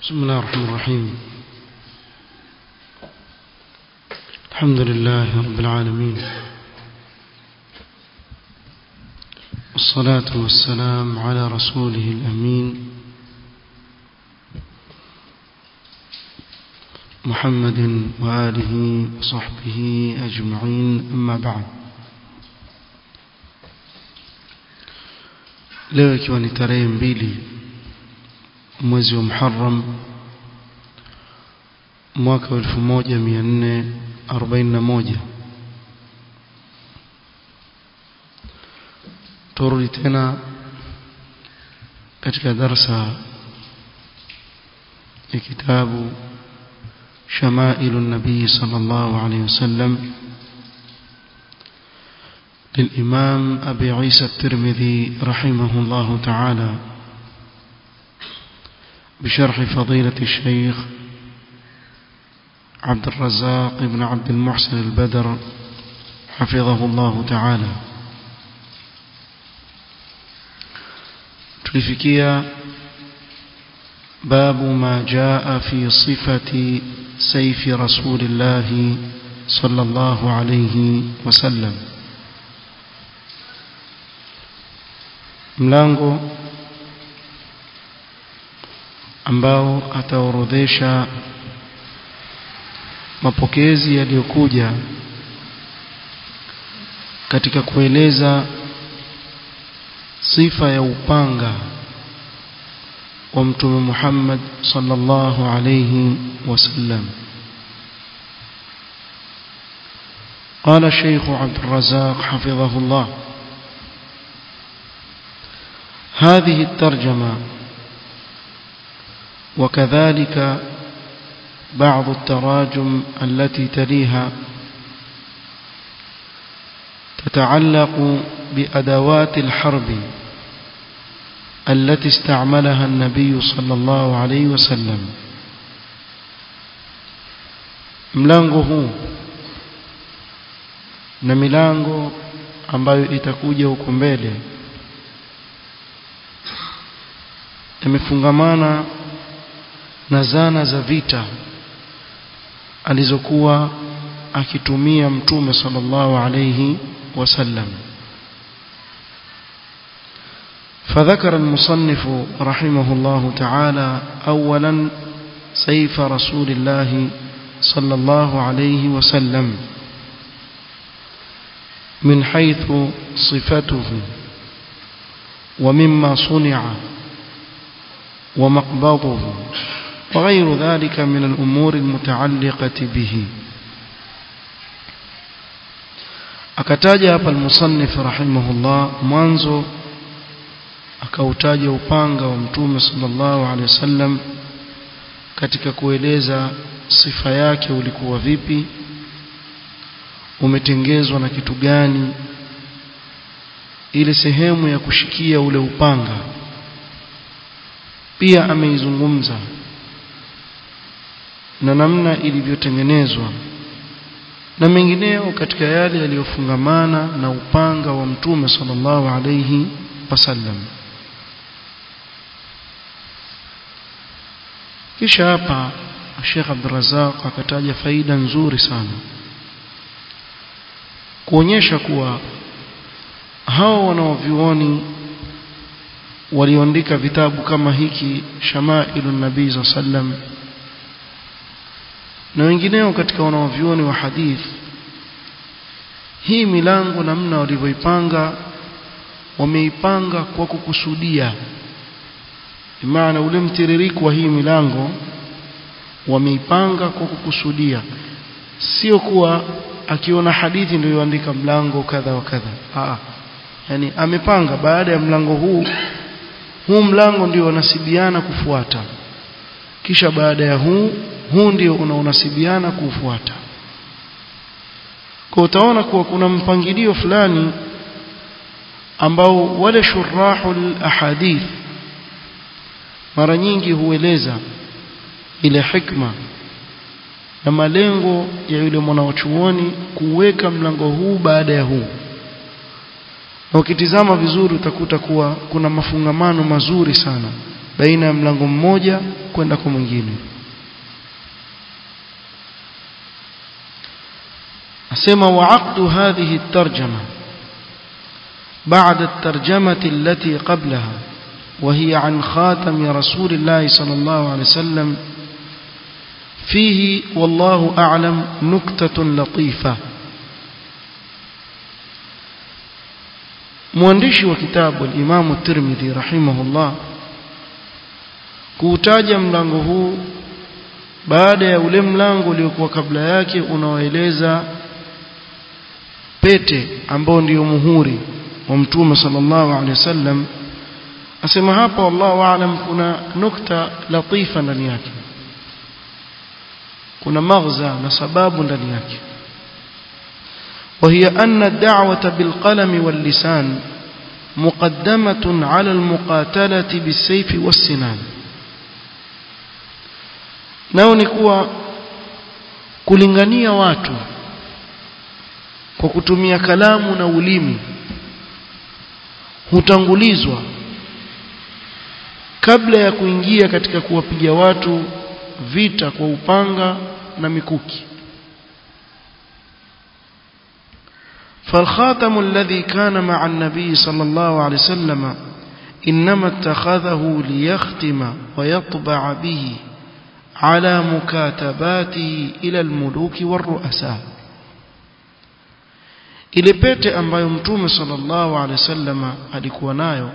بسم الله الرحمن الرحيم الحمد لله رب العالمين والصلاة والسلام على رسوله الأمين محمد وآله وصحبه أجمعين أما بعد leo ikiwa ni tarehe mbili mwezi wa Muharram mwaka wa 1441 turudi tena katika darsa ya kitabu شمائل النبي صلى الله عليه وسلم للإمام أبي عيسى الترمذي رحمه الله تعالى بشرح فضيلة الشيخ عبد الرزاق بن عبد المحسن البدر حفظه الله تعالى تلفكيا باب ما جاء في صفة سيف رسول الله صلى الله عليه وسلم mlango ambao ataorodhesha mapokezi yaliyokuja katika kueleza sifa ya upanga wa mtume Muhammad sallallahu alayhi wasallam قال الشيخ عبد الرزاق حفظه الله هذه الترجمة وكذلك بعض التراجم التي تليها تتعلق بأدوات الحرب التي استعملها النبي صلى الله عليه وسلم mlango huu na milango ambayo itakuja huko mbele yamefungamana na zana za vita alizokuwa akitumia mtume sallallahu alayhi wasallam فذكر المصنف رحمه الله تعالى أولا سيف رسول الله صلى الله عليه وسلم من حيث صفته ومما صنع ومقبضه وغير ذلك من الأمور المتعلقة به akataja hapa almusannif rahimahullah mwanzo akautaja upanga wa mtume sallallahu alaihi wasallam katika kueleza sifa yake ulikuwa vipi umetengezwa na kitu gani ile sehemu ya kushikia ule upanga pia ameizungumza na namna ilivyotengenezwa na mengineyo katika yale yaliyofungamana na upanga wa mtume sallallahu alayhi wasallam kisha hapa Sheikh Abdurrazzaq akataja faida nzuri sana kuonyesha kuwa hao wanaovioni walioandika vitabu kama hiki Shamailu Nabii sallam na wengineo katika wanaovioni wa hadith hii milango namna walivyoipanga wameipanga kwa kukusudia maana ule mtiririko wa hii milango wameipanga kwa kukusudia sio kuwa akiona hadithi ndio yoandika mlango kadha wa kadha ah yani amepanga baada ya mlango huu huu mlango ndio unasibiana kufuata kisha baada ya huu huu ndio unaonasibiana kufuata kwa utaona kuwa kuna mpangilio fulani ambao wale shurahul ahadith mara nyingi hueleza ile hikma na malengo ya yule mwanachuoni kuweka mlango huu baada ya huu na ukitizama vizuri utakuta kuwa kuna mafungamano mazuri sana baina ya mlango mmoja kwenda kwa mwingine asema وعقد هذه الترجمة بعد الترجمة التي قبلها وهي عن خاتم رسول الله صلى الله عليه وسلم فيه والله أعلم نكتة لطيفة mwandishi wa kitabu al-Imam Tirmidhi rahimahullah kuutaja mlango huu baada ya ule mlango uliokuwa kabla yake unaoeleza pete ambao ndio muhuri wa mtume sallallahu alaihi wasallam asema hapa wallahu aalam kuna nukta latifa ndani yake kuna maghza na sababu ndani yake وهي أن الدعوة بالقلم واللسان مقدمة على المقاتلة بالسيف والسنان nao ni kuwa kulingania watu kwa kutumia kalamu na ulimi hutangulizwa kabla ya kuingia katika kuwapiga watu vita kwa upanga na mikuki فالخاتم الذي كان مع النبي صلى الله عليه وسلم إنما اتخذه ليختم ويطبع به على مكاتباته إلى الملوك والرؤساء ile pete ambayo mtume sallallahu alaihi wasallam alikuwa nayo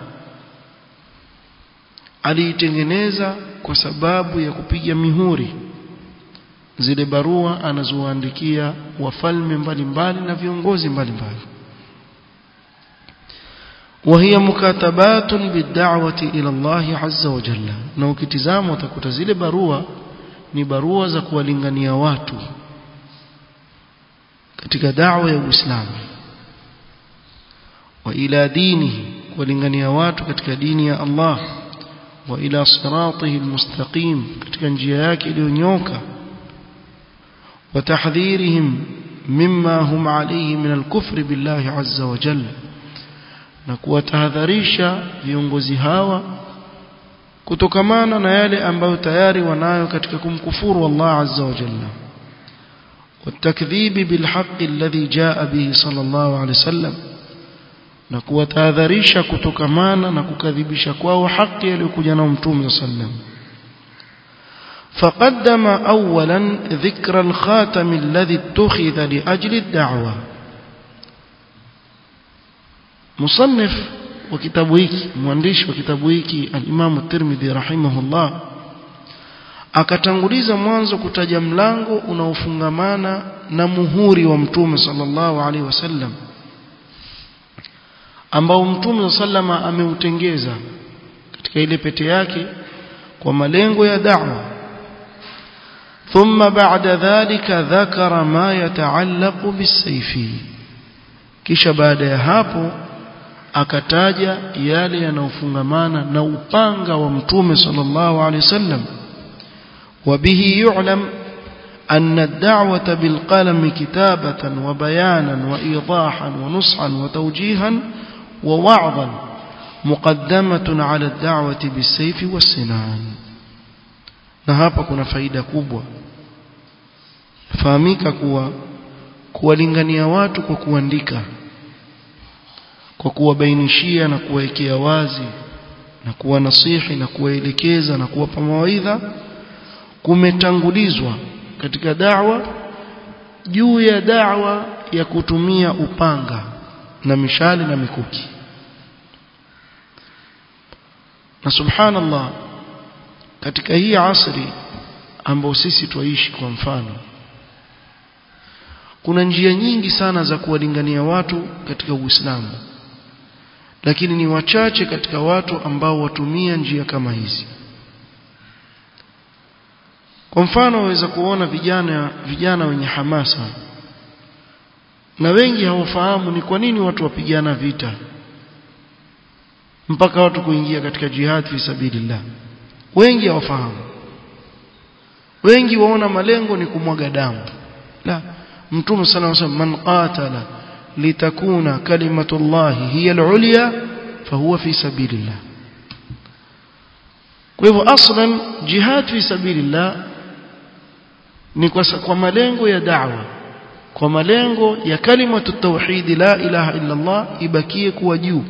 aliitengeneza kwa sababu ya kupiga mihuri zile barua anazoandikia wafalme mbalimbali na viongozi mbalimbali وهي مكاتبات بالدعوة إلى الله عز وجل na ukitizama utakuta zile barua ni barua za kuwalingania watu katika da'wa ya Uislamu wa ila dinihi kuwalingania watu katika dini ya Allah wa ila siratihi almustaqim katika njia yake iliyonyoka وتحذيرهم مما هم عليه من الكفر بالله عز وجل na kuwatahadharisha viongozi hawa kutokamana na yale ambayo tayari wanayo katika kumkufuru Allah azza wa jalla والتكذيب بالحق الذي جاء به صلى الله عليه وسلم na kuwatahadharisha kutokamana na kukadhibisha kwao haki aliyokuja nao mtume صلى الله عليه وسلم فقدم اولا ذكر الخاتم الذي اتخذ لاجل الدعوه مصنف وكتاب hiki mwandishi wa kitabu hiki al-Imam at-Tirmidhi rahimahullah akatanguliza mwanzo kutaja mlango unaofungamana na muhuri wa mtume sallallahu alaihi wasallam ambao mtume sallama ameutengeza katika ile pete yake kwa malengo ya da'wa ثم بعد ذلك ذكر ما يتعلق بالسيف kisha baada ya hapo akataja yale yanayofungamana na upanga wa mtume sallallahu alaihi wasallam وبه يعلم أن الدعوة بالقلم كتابة وبيانا وإيضاحا ونصحا وتوجيها ووعظا مقدمة على الدعوة بالسيف والسنان na hapa kuna faida kubwa fahamika kuwa kuwalingania watu kwa kuandika kwa kuwabainishia na kuwawekea wazi na kuwa nasihi na kuwaelekeza na kuwapa mawaidha kumetangulizwa katika da'wa juu ya da'wa ya kutumia upanga na mishale na mikuki na subhanallah katika hii asri ambao sisi twaishi kwa mfano kuna njia nyingi sana za kuwalingania watu katika Uislamu lakini ni wachache katika watu ambao watumia njia kama hizi kwa mfano waweza kuona vijana vijana wenye hamasa na wengi hawafahamu ni kwa nini watu wapigana vita mpaka watu kuingia katika jihad fi sabilillah wengi hawafahamu wengi waona malengo ni kumwaga damu la mtume sana anasema man qatala litakuna kalimatullahi hiya al-ulya fahuwa fi sabilillah kwa hivyo aslan jihad fi sabilillah ni kwa, kwa malengo ya da'wa kwa malengo ya kalimatu tauhid la ilaha illa Allah ibakie kuwa juu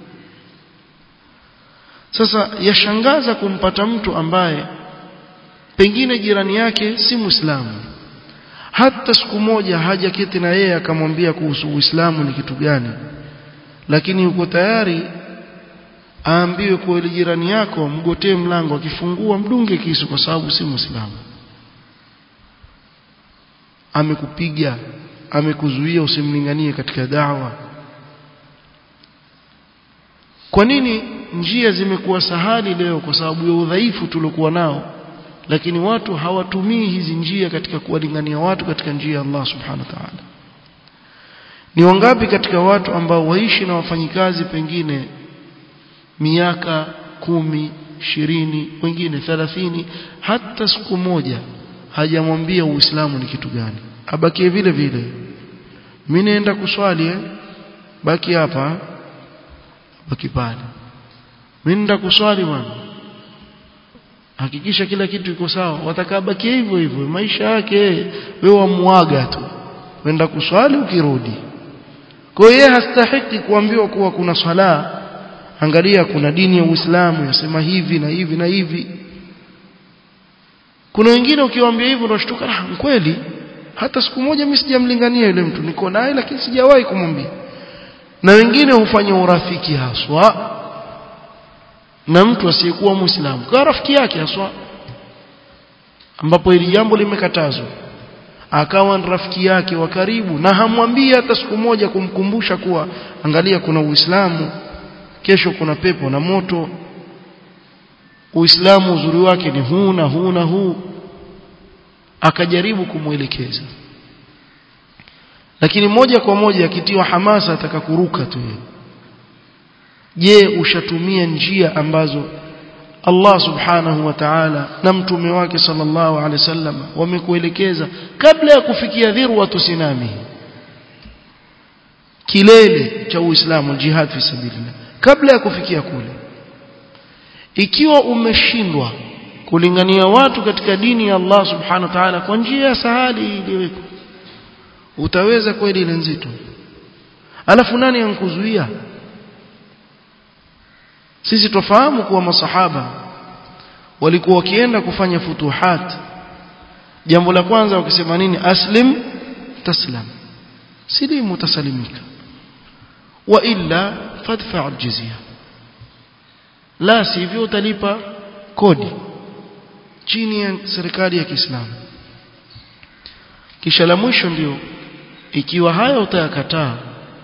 sasa yashangaza kumpata mtu ambaye pengine jirani yake si muislamu hata siku moja hajaketi na yeye akamwambia kuhusu uislamu ni kitu gani lakini yuko tayari aambiwe kwa ile jirani yako mgotee mlango akifungua mdunge kisu kwa sababu si muislamu amekupiga amekuzuia usimlinganie katika dawa kwa nini njia zimekuwa sahali leo kwa sababu ya udhaifu tuliokuwa nao lakini watu hawatumii hizi njia katika kuwalingania watu katika njia ya Allah subhanahu wa ta'ala ni wangapi katika watu ambao waishi na wafanyikazi pengine miaka kumi ishirini wengine thelathini hata siku moja hajamwambia uislamu ni kitu gani abakie vile vile mimi naenda kuswali eh? baki hapa baki pale mimi naenda kuswali bwana hakikisha kila kitu iko sawa watakaa baki hivyo hivyo maisha yake wewe wamuaga tu wenda kuswali ukirudi kwa hiyo hastahiki kuambiwa kuwa kuna swala angalia kuna dini ya Uislamu yasema hivi na hivi na hivi kuna wengine ukiwaambia hivyo unashtuka ah kweli hata siku moja mimi sijamlingania yule mtu niko naye lakini sijawahi kumwambia na wengine hufanya urafiki haswa na mtu asiyekuwa muislamu kwa rafiki yake haswa ambapo hili jambo limekatazwa akawa ni rafiki yake wa karibu na hamwambii hata siku moja kumkumbusha kuwa angalia kuna uislamu kesho kuna pepo na moto uislamu uzuri wake ni huu na huu na huu akajaribu kumwelekeza lakini moja kwa moja akitiwa hamasa atakakuruka tu je ushatumia njia ambazo Allah subhanahu wa ta'ala na mtume wake sallallahu alaihi wasallam wamekuelekeza kabla ya kufikia dhirwatu sinami kilele cha Uislamu jihad fi sabilillah kabla ya kufikia kule ikiwa umeshindwa kulingania watu katika dini ya Allah subhanahu wa ta'ala kwa njia ya sahali iliyowekwa utaweza kweli ile nzito alafu nani ankuzuia sisi tofahamu kuwa masahaba walikuwa wakienda kufanya futuhat jambo la kwanza wakisema nini aslim taslam silimu tasalimika wa illa fadfa aljizya la sivyo utalipa kodi chini ya serikali ya Kiislamu kisha la mwisho ndio ikiwa haya utayakataa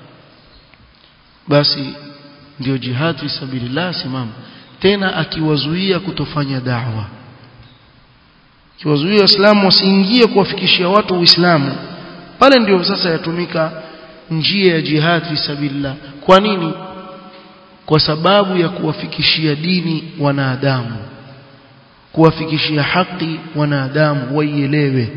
basi ndio jihad fi sabilillah simama tena akiwazuia kutofanya da'wa akiwazuia waislamu wasiingie kuwafikishia watu uislamu pale ndio sasa yatumika njia ya jihad fi sabilillah kwa nini kwa sababu ya kuwafikishia dini wanadamu kuwafikishia haki wanadamu waielewe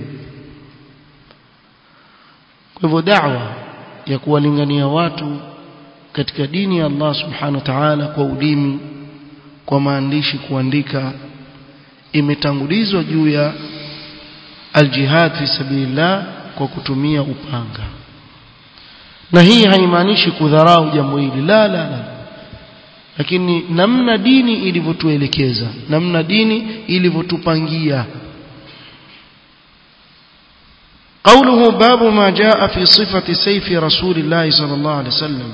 kwa hivyo da'wa ya kuwalingania watu katika dini ya Allah subhanahu wa ta'ala kwa ulimi kwa maandishi kuandika imetangulizwa juu ya aljihad fi sabilillah kwa kutumia upanga na hii haimaanishi kudharau jambo hili la la la lakini namna dini ilivyotuelekeza namna dini ilivyotupangia قوله باب ما جاء في صفة سيف رسول الله صلى الله عليه وسلم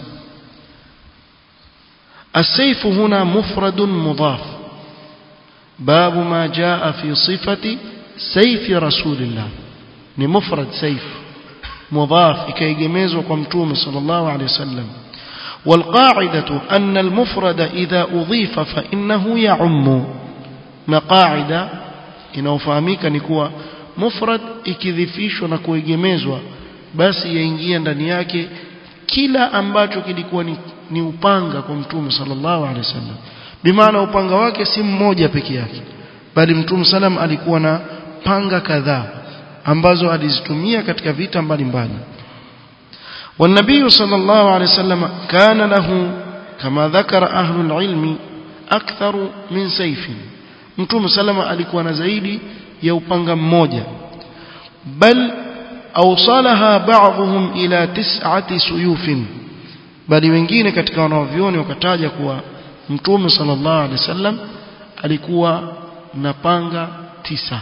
السيف هنا مفرد مضاف باب ما جاء في صفة سيف رسول الله ni mufrad saif mudhaf ikaigemezwa kwa mtume sallallahu alayhi wasallam والقاعدة أن المفرد إذا أضيف فإنه يعم na qaida inaofahamika ni kuwa mufrad ikidhifishwa na kuegemezwa basi yaingia ndani yake kila ambacho kilikuwa ni, ni upanga kwa mtume sallallahu alaihi wasallam bimaana upanga wake si mmoja peke yake bali mtume salam alikuwa na panga kadhaa ambazo alizitumia katika vita mbalimbali والنبي صلى الله عليه وسلم كان له كما ذكر أهل العلم أكثر من سيف mtume salama alikuwa na zaidi ya upanga mmoja bal awsalaha ba'dhum ila tis'ati suyufin bali wengine katika wanaovioni wakataja kuwa mtume sallallahu alaihi wasallam alikuwa na panga tisa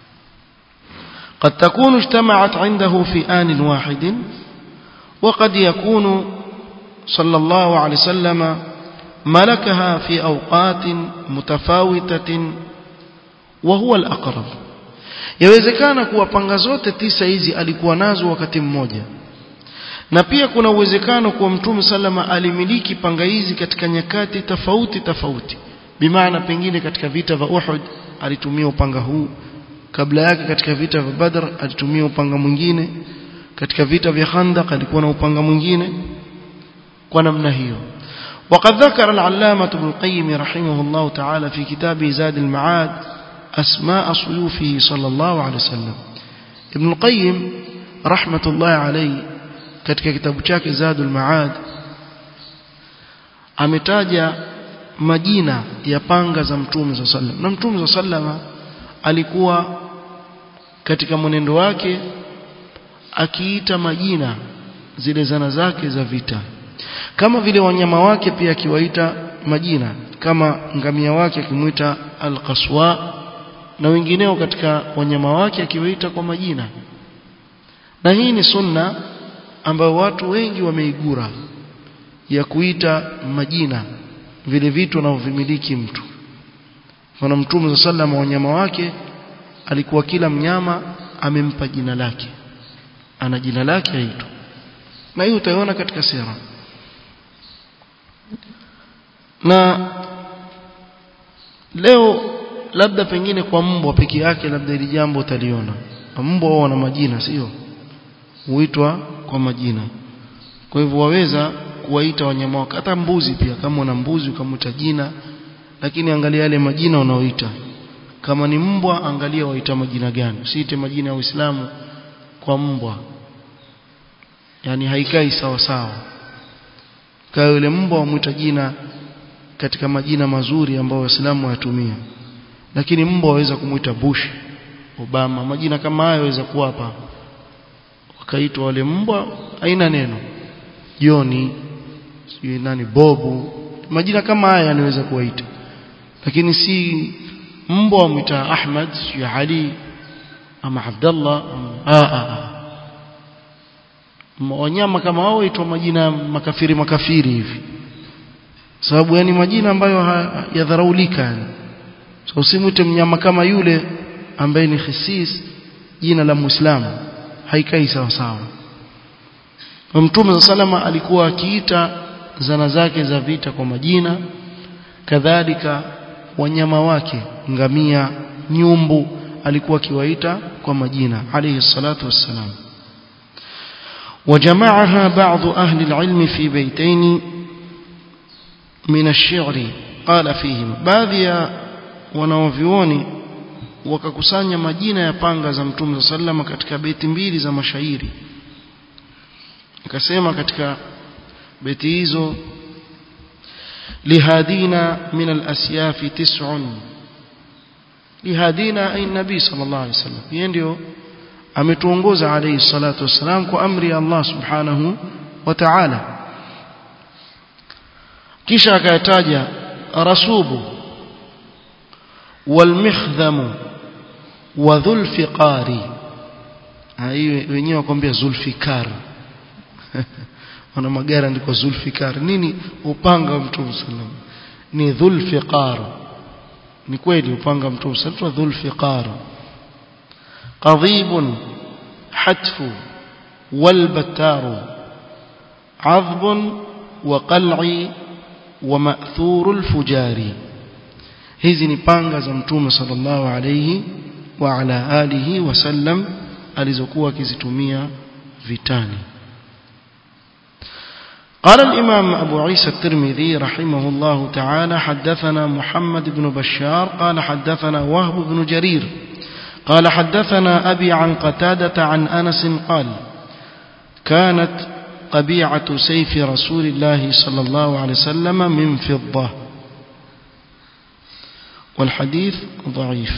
قد تكون اجتمعت عنده في آن واحد وقد يكون صلى الله عليه وسلم ملكها في أوقات متفاوتة وهو الأقرب yawezekana kuwa panga zote tisa hizi alikuwa nazo wakati mmoja na pia kuna uwezekano kuwa mtume salama alimiliki panga hizi katika nyakati tofauti tofauti bimaana pengine katika vita vya Uhud alitumia upanga huu kabla yake katika vita vya Badr alitumia upanga mwingine katika vita vya Khandaq alikuwa na upanga mwingine kwa namna hiyo وقد ذكر العلامة ابن القيم رحمه الله تعالى في كتابه زاد المعاد أسماء صيوفه صلى الله عليه وسلم ابن القيم رحمة الله عليه katika kitabu chake Zadul Maad ametaja majina ya panga za Mtume صلى الله عليه وسلم na Mtume صلى الله عليه وسلم alikuwa katika mwenendo wake akiita majina zile zana zake za vita kama vile wanyama wake pia akiwaita majina kama ngamia wake akimuita al-qaswa na wengineo katika wanyama wake akiwaita kwa majina na hii ni sunna ambayo watu wengi wameigura ya kuita majina vile vitu anavyomiliki mtu kwa mtume sallam wanyama wake alikuwa kila mnyama amempa jina lake ana jina lake aitwa na hiyo utaiona katika sira na leo labda pengine kwa mbwa peke yake labda ili jambo utaliona mbwa wao wana majina sio huitwa kwa majina kwa hivyo waweza kuwaita wanyama wako hata mbuzi pia kama una mbuzi ukamuita jina lakini angalia yale majina unaoita kama ni mbwa angalia waita majina gani usiite majina ya Uislamu kwa mbwa yani haikai sawa sawa kwa yule mbwa wamuita jina katika majina mazuri ambayo waislamu wayatumia lakini mbwa waweza kumuita Bush Obama majina kama hayo waweza kuwa hapa wakaitwa wale mbwa haina neno Joni sijui nani Bobu majina kama haya yanaweza kuwaita lakini si mbwa wamuita Ahmad sijui Ali ama Abdullah a a wanyama kama hao huitwa majina makafiri makafiri hivi sababu yani majina ambayo yadharaulika yani so usimwite mnyama kama yule ambaye ni khisis jina la muislamu haikai sawa sawa Mtume salama alikuwa akiita zana zake za vita kwa majina kadhalika wanyama wake ngamia nyumbu alikuwa akiwaita kwa majina alayhi salatu wassalam وجمعها بعض أهل العلم في بيتين من الشعر قال فيهم baadhi ya wanaovioni wakakusanya majina ya panga za Mtume sallama katika beti mbili za mashairi akasema katika beti hizo lihadina min al-asyaf tis'un lihadina ay nabii sallallahu alaihi wasallam yeye ndio ametuongoza alayhi salatu wasalam kwa amri ya Allah subhanahu wa ta'ala kisha akayataja rasubu walmikhdhamu wa dhulfiqari hiyo wenyewe wakwambia zulfikar wana magari andiko zulfikar nini upanga wa mtume sallam ni dhulfiqar ni kweli upanga wa mtume sallam dhulfiqar قضيب حتف والبتار عظب وقلع ومأثور الفجار hizi ni panga za mtume sallallahu alayhi wa ala alihi wasallam alizokuwa akizitumia vitani قال الإمام أبو عيسى الترمذي رحمه الله تعالى حدثنا محمد بن بشار قال حدثنا وهب بن جرير قال حدثنا أبي عن قتادة عن أنس قال كانت قبيعة سيف رسول الله صلى الله عليه وسلم من فضة والحديث ضعيف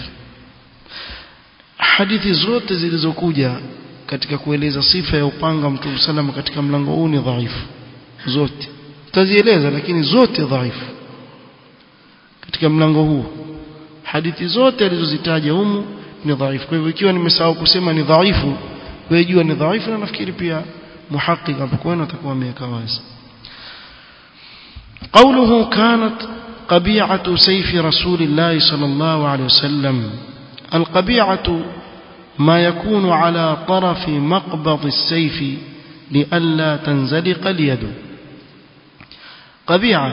hadithi zote zilizokuja katika kueleza sifa ya upanga mtume sallam katika mlango huu ni dhaifu zote tutazieleza lakini zote dhaifu katika mlango huu hadithi zote alizozitaja humu ni dhaifu kwa hivyo ikiwa nimesahau kusema ni dhaifu wewe jua ni dhaifu na nafikiri pia muhaqiq hapo kwenu atakuwa ameweka wazi قوله كانت قبيعة سيف رسول الله صلى الله عليه وسلم القبيعة ما يكون على طرف مقبض السيف لئلا تنزلق اليد قبيعة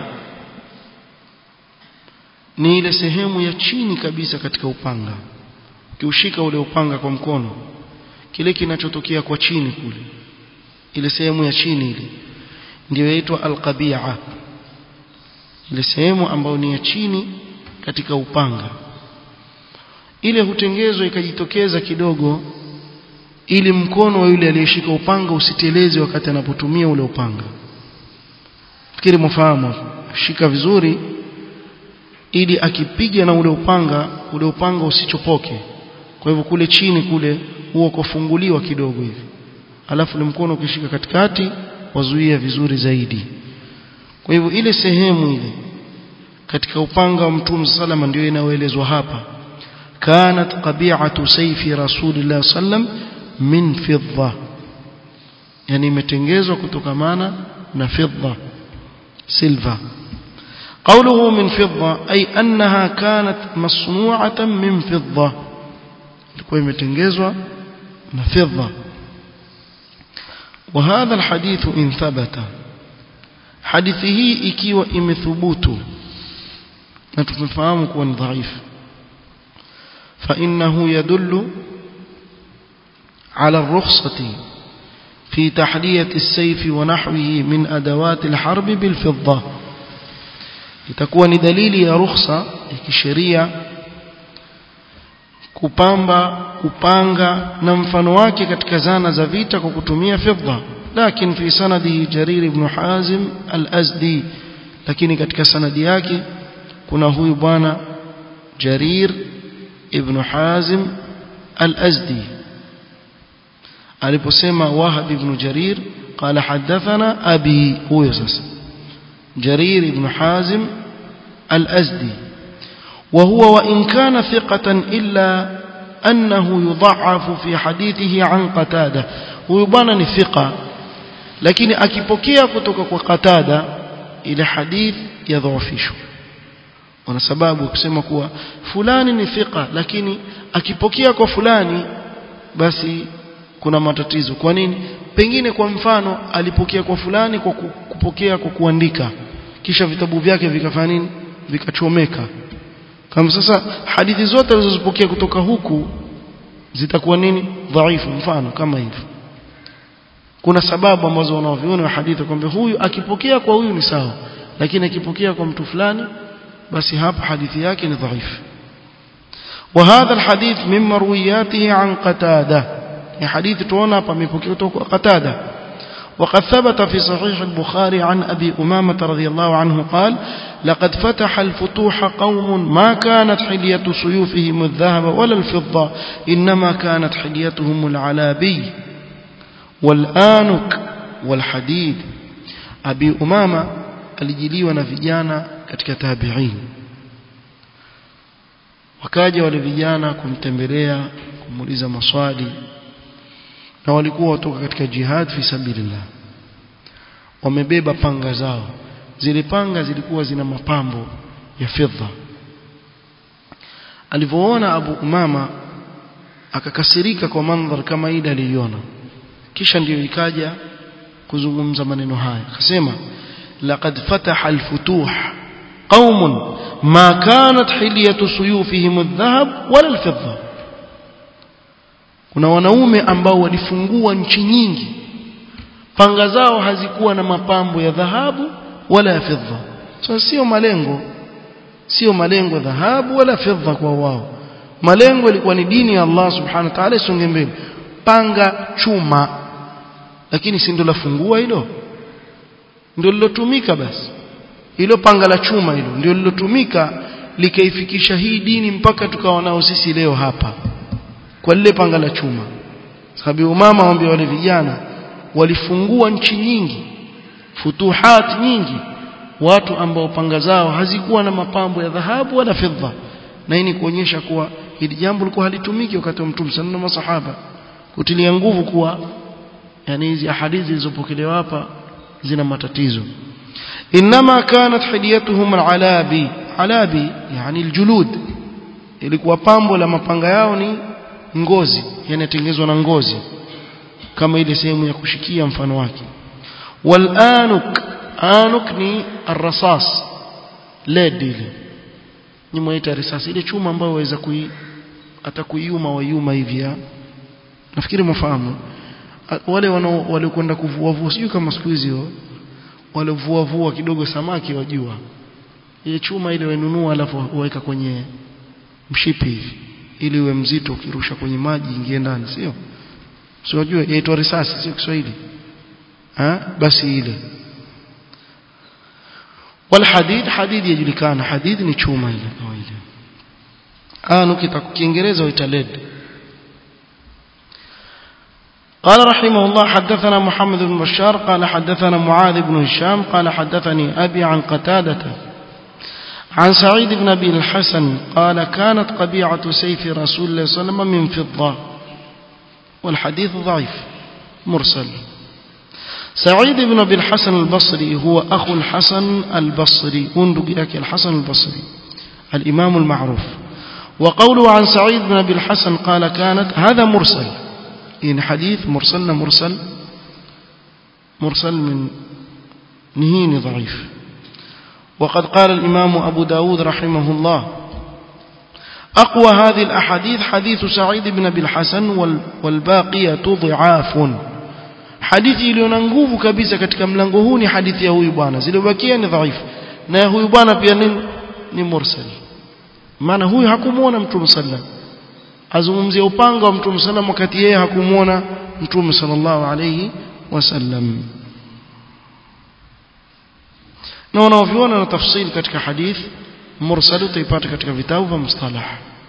ni ile sehemu ya chini kabisa katika upanga ukiushika ule upanga kwa mkono kile kinachotokea kwa chini kule ile sehemu ya chini ile ndio inaitwa alqabi'a ile sehemu ambayo ni ya chini katika upanga ile hutengezwa ikajitokeza kidogo ili mkono wa yule aliyeshika upanga usiteleze wakati anapotumia ule upanga fikiri mfahamu shika vizuri ili akipiga na ule upanga ule upanga usichopoke kwa hivyo kule chini kule huo kufunguliwa kidogo hivi alafu ule mkono ukishika katikati wazuia vizuri zaidi kwa hivyo ile sehemu ile katika upanga wa Mtume salama ndio inayoelezwa hapa kanat qabi'atu sayfi rasulillah sallam min fidda yani imetengezwa kutokamana na fidda silver قوله من فضة أي أنها كانت مصنوعة من فضة ilikuwa imetengezwa na fedha وهذا الحديث إن ثبت hadithi hii ikiwa imethubutu na tumefahamu kuwa ni dhaifu فإنه يدل على الرخصة في تحلية السيف ونحوه من أدوات الحرب بالفضة itakuwa ni dalili ya rukhsa ya kisheria kupamba kupanga na mfano wake katika zana za vita kwa kutumia fedha lakini fi sanadi jarir ibn hazim al-azdi lakini katika sanadi yake kuna huyu bwana jarir ibn hazim al-azdi aliposema wahab ibn jarir قال حدثنا أبي هو يسس جرير بن حازم الأزدي وهو وإن كان ثقة إلا أنه يضعف في حديثه عن قتادة ويبان ثقة لكن أكيبوكيا كتوك وقتادة إلى حديث يضعفشه wana sababu kusema kuwa fulani ni thika lakini akipokea kwa fulani basi kuna matatizo kwa nini pengine kwa mfano alipokea kwa fulani kwa kupokea kwa kuandika kisha vitabu vyake vikafanya nini vikachomeka kama sasa hadithi zote alizozipokea kutoka huku zitakuwa nini dhaifu mfano kama hivyo kuna sababu ambazo wanaoviona wa hadithi kwamba huyu akipokea kwa huyu ni sawa lakini akipokea kwa mtu fulani basi hapa hadithi yake ni dhaifu وهذا الحديث من مروياته عن قتاده ni hadithi tuona hapa amepokea kutoka قتاده وقد ثبت في صحيح البخاري عن أبي أمامة رضي الله عنه قال لقد فتح الفتوح قوم ما كانت حلية سيوفهم الذهب ولا الفضة إنما كانت حليتهم العلابي والآنك والحديد أبي أمامة alijiliwa na vijana katika tabi'in wakaja wale vijana kumtembelea kumuuliza maswali na walikuwa watoka katika jihad fi sabilillah wamebeba panga zao zile panga zilikuwa zina mapambo ya fedha alivyoona Abu Umama akakasirika kwa mandhari kama ile aliyoona kisha ndiyo ikaja kuzungumza maneno haya akasema laqad fataha alfutuh qaumun ma kanat hilyatu suyufihim adh-dhahab wala al-fidda kuna wanaume ambao walifungua nchi nyingi panga zao hazikuwa na mapambo ya dhahabu wala ya fedha so sio malengo sio malengo dhahabu wala fedha kwa wao malengo ilikuwa ni dini ya Allah subhanahu wa ta'ala isonge mbele panga chuma lakini si ndio lafungua hilo ndio lilotumika basi hilo panga la chuma hilo ndio lilotumika likaifikisha hii dini mpaka tukawa nao sisi leo hapa kwa lile panga la chuma sababu umama waambia wale vijana walifungua nchi nyingi futuhat nyingi watu ambao panga zao hazikuwa na mapambo ya dhahabu wala fedha na hii ni kuonyesha kuwa hili jambo lilikuwa halitumiki wakati wa mtume sana na masahaba kutilia nguvu kuwa yani hizi hadithi zilizopokelewa hapa zina matatizo inma kanat hidiyatuhum alalabi alabi yani aljulud ilikuwa pambo la mapanga yao ni ngozi yanatengenezwa na ngozi kama ile sehemu ya kushikia mfano wake wal anuk anuk ni arrasas led ile ni mwaita risasi ile chuma ambayo waweza kui hata kuiuma waiuma hivi nafikiri mfahamu wale wanao waliokwenda kuvua vua sijui kama siku hizi walivua vua kidogo samaki wajua ile chuma ile wenunua alafu waweka kwenye mshipi hivi ili uwe mzito ukirusha kwenye maji ingie ndani sio sio wajua yaitwa risasi sio Kiswahili ha basi ile والحديد حديد يجلكان حديد ni chuma ile kawaida anu kitakukiingereza uita led قال رحمه الله حدثنا محمد بن بشار قال حدثنا معاذ بن هشام قال حدثني أبي عن قتادة عن سعيد بن أبي الحسن قال كانت قبيعة سيف رسول الله صلى الله عليه وسلم من فضة والحديث ضعيف مرسل سعيد بن أبي الحسن البصري هو أخو الحسن البصري وندق الحسن البصري الإمام المعروف وقوله عن سعيد بن أبي الحسن قال كانت هذا مرسل إن حديث مرسلنا مرسل مرسل من نهين ضعيف وقد قال الإمام أبو داود رحمه الله أقوى هذه الأحاديث حديث سعيد بن أبي الحسن والباقية ضعاف hadithi iliyo na nguvu kabisa katika mlango huu ni hadithi ya huyu bwana zilizobakia ni dhaifu na ya huyu bwana pia ni ni mursal maana huyu hakumuona mtume sallam azungumzia upanga wa mtume sallam wakati yeye hakumuona mtume sallallahu alayhi wasallam na wanaoviona na tafsiri katika hadith mursal utaipata katika vitabu vya mustalah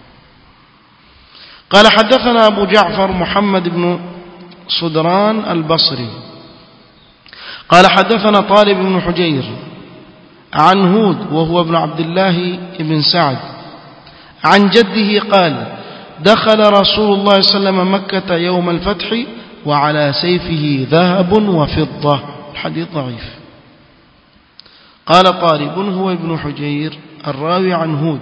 قال حدثنا أبو جعفر محمد بن صدران البصري قال حدثنا طالب بن حجير عن هود وهو ابن عبد الله بن سعد عن جده قال دخل رسول الله صلى الله عليه وسلم مكة يوم الفتح وعلى سيفه ذهب وفضة الحديث ضعيف قال طالب هو ابن حجير الراوي عن هود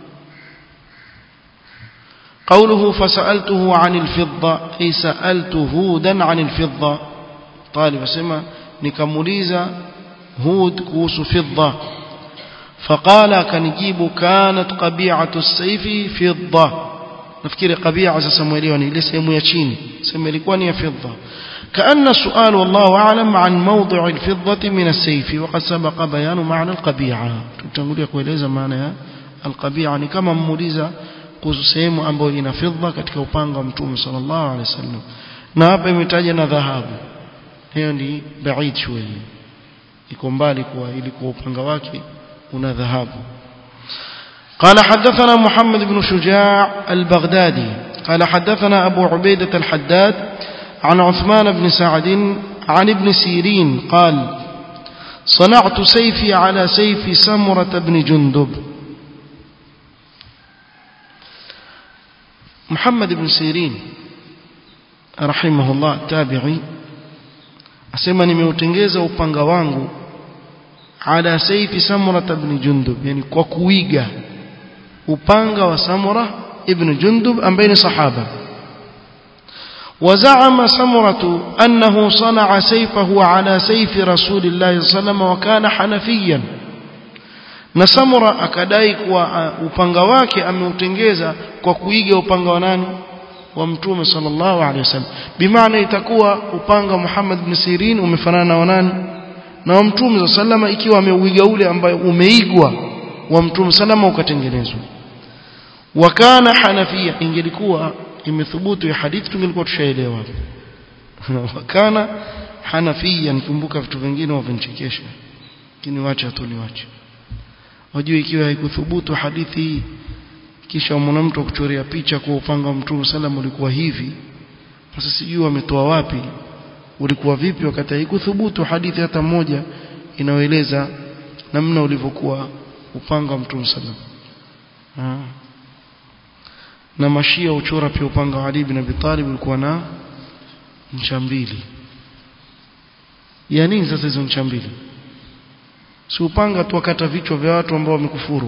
قوله فسألته عن الفضة أي سألت هودا عن الفضة طالب سمع نكمليزا هود كوس فضة فقال كنجيب كانت قبيعة السيف فضة نفكر قبيعة سمويليوني ليس يميشيني سميليكواني فضة كأن السؤال والله أعلم عن موضع الفضة من السيف وقد سبق بيان معنى القبيعة تقول لك وليس معنى القبيعة كما موليزا kuhusu sehemu ambayo ina fedha katika upanga wa mtume sallallahu alaihi wasallam na hapa imetaja na dhahabu hiyo ni baid shweli iko mbali kwa ilikuwa upanga wake una dhahabu قال حدثنا محمد بن شجاع البغدادي قال حدثنا أبو عبيدة الحداد عن عثمان بن سعد عن ابن سيرين قال صنعت سيفي على سيف سمرة بن جندب محمد بن سيرين رحمه الله تابعي asema nimeutengeza upanga wangu ala saifi samura ibn jundub yani kwa kuiga upanga wa samura ibn jundub ambaye ni sahaba وزعم سمرة أنه صنع سيفه على سيف رسول الله صلى الله عليه وسلم وكان حنفيا na Samura akadai kuwa uh, upanga wake ameutengeza kwa kuiga upanga wa nani wa mtume sallallahu alaihi wasallam bimaana itakuwa upanga Muhammad bin Sirin umefanana na nani na wa mtume sallama ikiwa ameuiga ule ambayo umeigwa wa mtume sallama ukatengenezwa wakana hanafia ingelikuwa imethubutu ya hadithi tungelikuwa tushaelewa wakana hanafia nikumbuka vitu vingine wavinchekesha lakini wacha tu niwache wajue ikiwa haikuthubutu hadithi hii kisha mwana mtu akuchorea picha kwa upanga wa mtume sallam ulikuwa hivi sasa sijui wametoa wapi ulikuwa vipi wakati haikuthubutu hadithi hata moja inayoeleza namna ulivyokuwa upanga wa mtume sallam na mashia uchora pia upanga wa Ali ibn Abi Talib ulikuwa na ncha mbili ya nini sasa hizo ncha mbili si upanga tu wakata vichwa vya watu ambao wamekufuru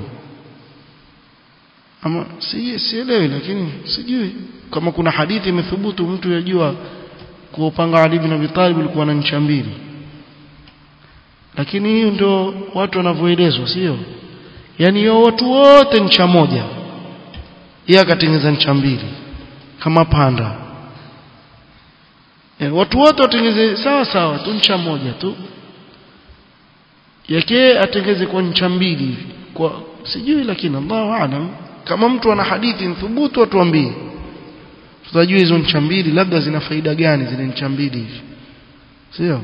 ama si sielewi lakini sijui kama kuna hadithi imethubutu mtu yajua kwa upanga Ali ibn Abi Talib ulikuwa na ncha mbili lakini hiyo ndio watu wanavyoelezwa sio yani hiyo watu wote ncha moja yeye akatengeneza ncha mbili kama panda e, watu wote watengeze sawa sawa tu ncha moja tu yake atengeze kwa ncha mbili hivi kwa sijui lakini Allahu aalam kama mtu ana hadithi mthubutu atuambie tutajua hizo ncha mbili labda zina faida gani zile ncha mbili hivi sio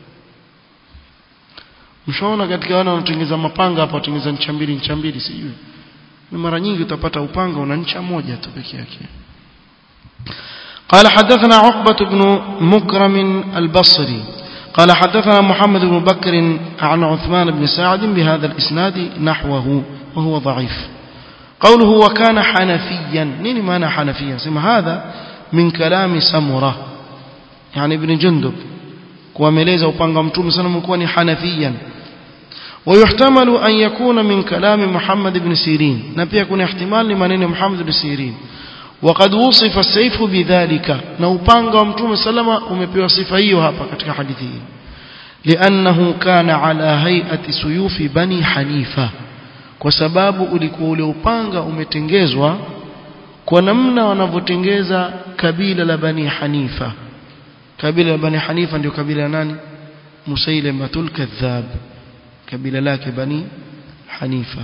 mshaona katika wana wanatengeneza mapanga hapa watengeneza ncha mbili ncha mbili sijui ni mara nyingi utapata upanga una ncha moja tu peke yake قال حدثنا عقبة بن مكرم البصري قال حدثنا محمد بن بكر عن عثمان بن سعد بهذا الإسناد نحوه وهو ضعيف قوله وكان حنفيا نين معنى حنفيا سمع هذا من كلام سمرة يعني ابن جندب kuwameleza upanga mtume sana mkuwa ni hanafiyan ويحتمل أن يكون من كلام محمد بن سيرين نبي يكون احتمال لمنين محمد بن سيرين وقد وصف السيف بذلك نوبانغا ومتوم سلمة ومبيو صفيه هابا katika hadithi hii لأنه كان على هيئة سيوف بني حنيفة kwa sababu ulikuwa ule upanga umetengezwa kwa namna wanavyotengeza kabila la Bani Hanifa kabila la Bani Hanifa ndio kabila nani Musailamatul Kadhab kabila lake Bani Hanifa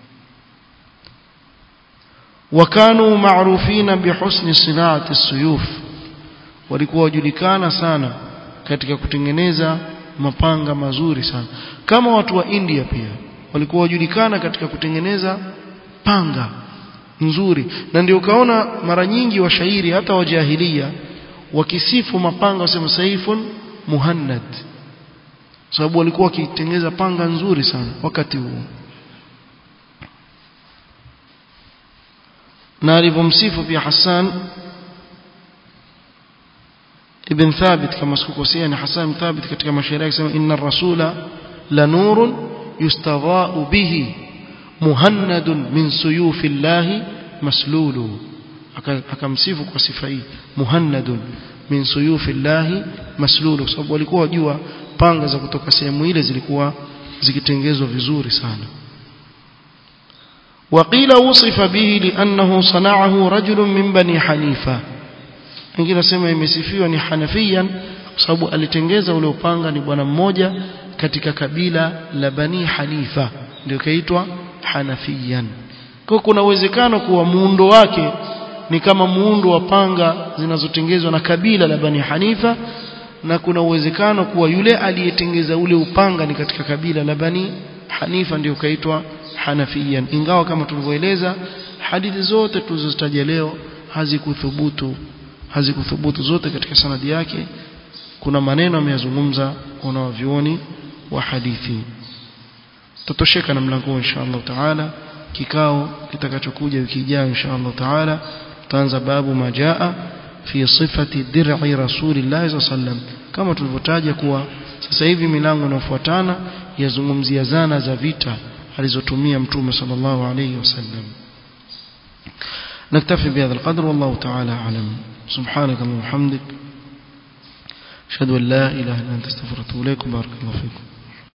وكانوا معروفين بحسن صناعة السيوف walikuwa wajulikana sana katika kutengeneza mapanga mazuri sana kama watu wa India pia walikuwa wajulikana katika kutengeneza panga nzuri na ndio ukaona mara nyingi washairi hata wajahilia wakisifu mapanga wasema saifun muhannad sababu walikuwa wakitengeneza panga nzuri sana wakati huo na alivyomsifu pia Hassan ibn Thabit kama sikukosea ni Hassan Thabit katika mashairi yake sema inna rasula la nurun yustadha'u bihi muhannadun min suyufi llahi maslulu akamsifu kwa sifa hii muhannadun min suyufi llahi maslulu kwa sababu walikuwa wajua panga za kutoka sehemu ile zilikuwa zikitengezwa vizuri sana وقيل وصف به لأنه صنعه رجل من بني حنيفة wengine nasema imesifiwa ni hanafiyan kwa sababu alitengeza ule upanga ni bwana mmoja katika kabila la bani hanifa ndio kaitwa hanafiyan kwa kuna uwezekano kuwa muundo wake ni kama muundo wa panga zinazotengezwa na kabila la bani hanifa na kuna uwezekano kuwa yule aliyetengeza ule upanga ni katika kabila la bani hanifa ndio kaitwa hanafiyan ingawa kama tulivyoeleza hadithi zote tulizozitaja leo hazikuthubutu hazikuthubutu zote katika sanadi yake kuna maneno ameyazungumza wanawavyuoni wa hadithi tutosheka na mlango insha Allah taala kikao kitakachokuja wiki ijayo insha Allah taala tutaanza babu majaa fi sifati dir'i rasulillah sallam kama tulivyotaja kuwa sasa hivi milango inayofuatana yazungumzia zana za vita alizotumia mtume sallallahu alayhi wasallam نكتفي بهذا القدر والله تعالى أعلم سبحانك اللهم وبحمدك أشهد أن لا إله إلا أنت استغفرك وأتوب إليك بارك الله فيكم